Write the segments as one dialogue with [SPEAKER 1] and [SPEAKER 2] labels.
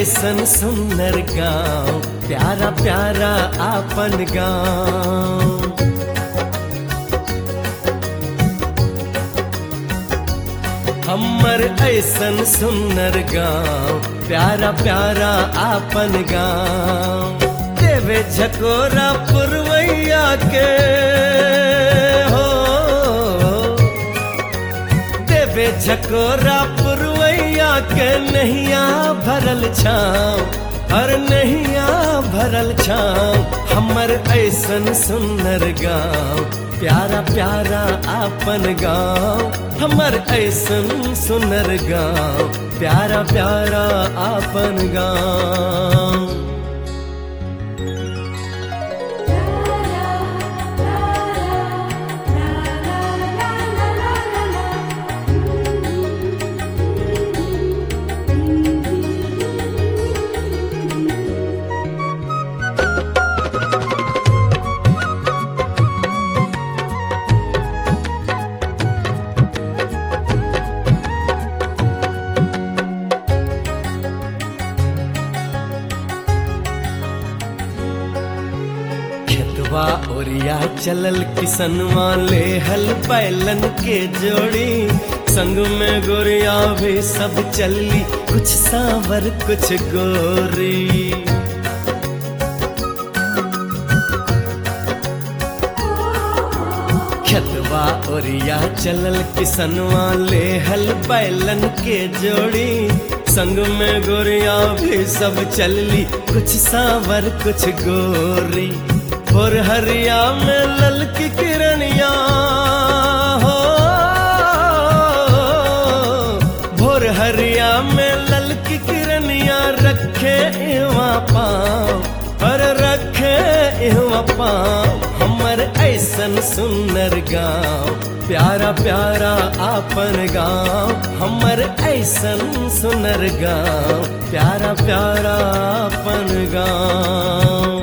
[SPEAKER 1] ऐसन सुंदर गाँव प्यारा प्यारा आपन गाँव हमर ऐसन सुंदर गाँव प्यारा प्यारा आपन गाँव देवे झकोरा पुरवैया के हो देवे झकोरा पुरवैया के नैया भरल छाँव हर नैया भरल छाँव हमर ऐसन सुंदर गाँव प्यारा प्यारा आपन गाँव हमर ऐसन सुंदर गाँव प्यारा प्यारा आपन गाँव खेतवा ओरिया चलल किसनवा ले हल बैलन के जोड़ी संग में गोरिया भी सब चली कुछ सांवर कुछ गोरी खेतवा ओरिया चलल किसनवा ले हल बैलन के जोड़ी संग में गोरिया भी सब चलली कुछ सांवर कुछ गोरी और हरिया में ललकी किरनिया हो भोर हरिया में ललकी किरनिया रखे इवा पाँव पर रखे इवा पाँव हमर ऐसन सुंदर गाँव प्यारा प्यारा आपन गाँव हमर ऐसन सुंदर गाँव प्यारा प्यारा आपन गाँव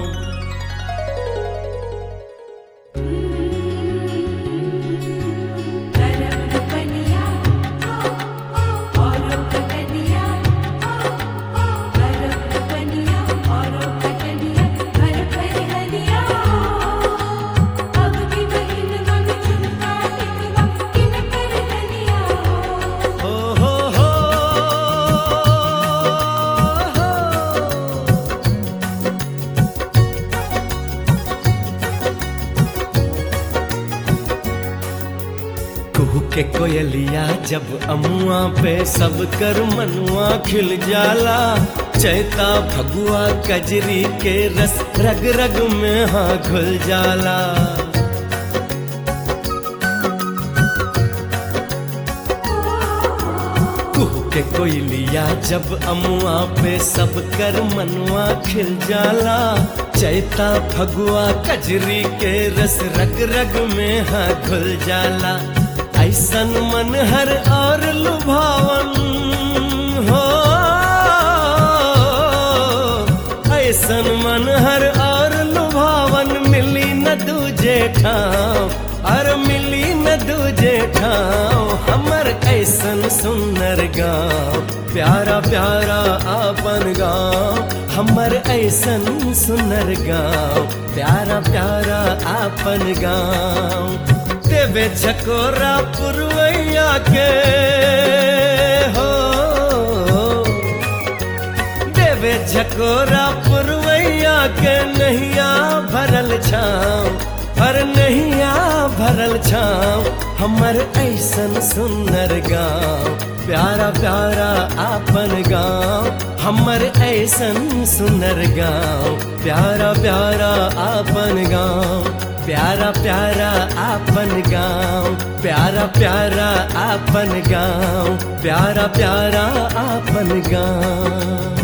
[SPEAKER 1] हो हो हो कुहू के कोयलिया जब अमुआ पे सब कर मनुआ खिल जाला चैता भगुआ कजरी के रस रग रग में हाँ घुल जाला कुहू के कोयलिया जब अमुआ पे सब कर मनुआ खिल जाला चैता फगुआ कजरी के रस रग रग में हाँ घुल जाला ऐसन मन हर और लुभावन हो ऐसन मन हर और लुभावन मिली न दूजे ठाव और मिली न दूजे ठाव हमर ऐसन सुंदर गाँव प्यारा प्यारा आपन गाँव हमर ऐसन सुंदर गाँव प्यारा प्यारा आपन गाँव देवे झकोरा पुरवैया के हो देवे झकोरा पुरवैया के नैया भरल छाँव पर नैया भरल छाँव हमर ऐसन सुंदर गाँव प्यारा प्यारा आपन गाँव हमर ऐसन सुंदर गाँव प्यारा प्यारा आपन गाँव प्यारा प्यारा आपन गाँव प्यारा प्यारा आपन गाँव प्यारा प्यारा आपन गाँव